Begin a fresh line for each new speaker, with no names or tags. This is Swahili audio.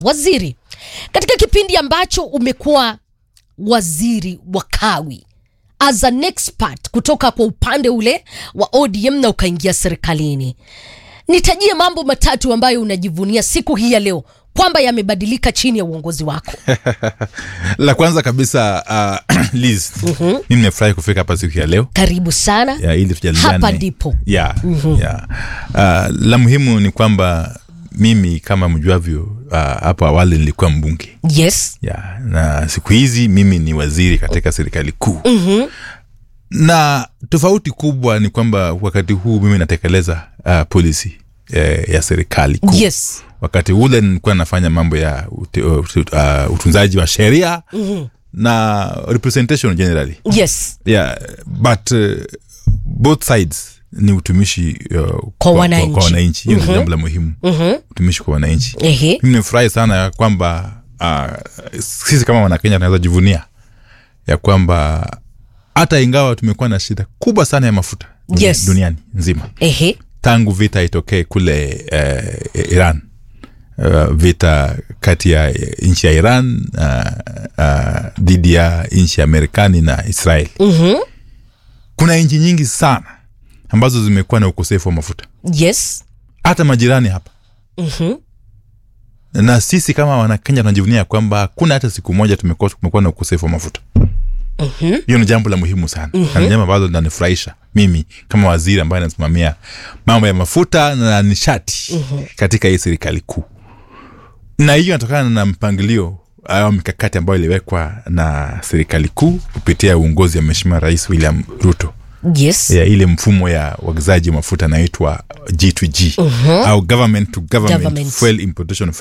waziri katika kipindi ambacho umekuwa waziri wa kawi as an expert kutoka kwa upande ule wa ODM na ukaingia serikalini, nitajie mambo matatu ambayo unajivunia siku hii ya leo kwamba yamebadilika chini ya uongozi wako.
la kwanza kabisa uh, Liz, mimi nimefurahi kufika hapa siku ya leo
Karibu sana
ya, ili tujadiliane.
hapa ndipo
ya, ya. Uh, la muhimu ni kwamba mimi kama mjuavyo uh, hapo awali nilikuwa mbunge
yes
ya, na siku hizi mimi ni waziri katika serikali kuu mm-hmm. na tofauti kubwa ni kwamba wakati huu mimi natekeleza uh, polisi eh, ya serikali kuu
yes
wakati ule nilikuwa nafanya mambo ya ute, uh, uh, utunzaji wa sheria mm-hmm. na representation generally
yes
yeah, but uh, both sides ni utumishi uh, kwa,
wananchi.
kwa wananchi hiyo mm-hmm. ni jambo la muhimu mm-hmm. utumishi kwa wananchi
ehe
mimi nimefurahi sana ya kwamba uh, sisi kama wanakenya tunaweza jivunia ya kwamba hata ingawa tumekuwa na shida kubwa sana ya mafuta dunia-
Yes.
duniani nzima
ehe
tangu vita itokee kule uh, iran uh, vita kati ya nchi ya iran uh, uh, dhidi ya nchi ya marekani na israel
Mhm.
kuna nchi nyingi sana ambazo zimekuwa na ukosefu wa mafuta
yes
hata majirani hapa
Mhm.
na sisi kama wanakenya tunajivunia kwamba hakuna hata siku moja tumekuwa tumekuwa na ukosefu wa mafuta hiyo ni jambo la muhimu sana na ni jambo ambalo linanifurahisha mimi kama waziri ambaye anasimamia mambo ya mafuta na nishati katika hii serikali kuu na hiyo inatokana na mpangilio au mikakati ambayo iliwekwa na serikali kuu kupitia uongozi wa mheshimiwa rais william ruto
yes
ya ile mfumo ya uagizaji wa mafuta inaitwa g2g au government to government,
Government.
fuel importation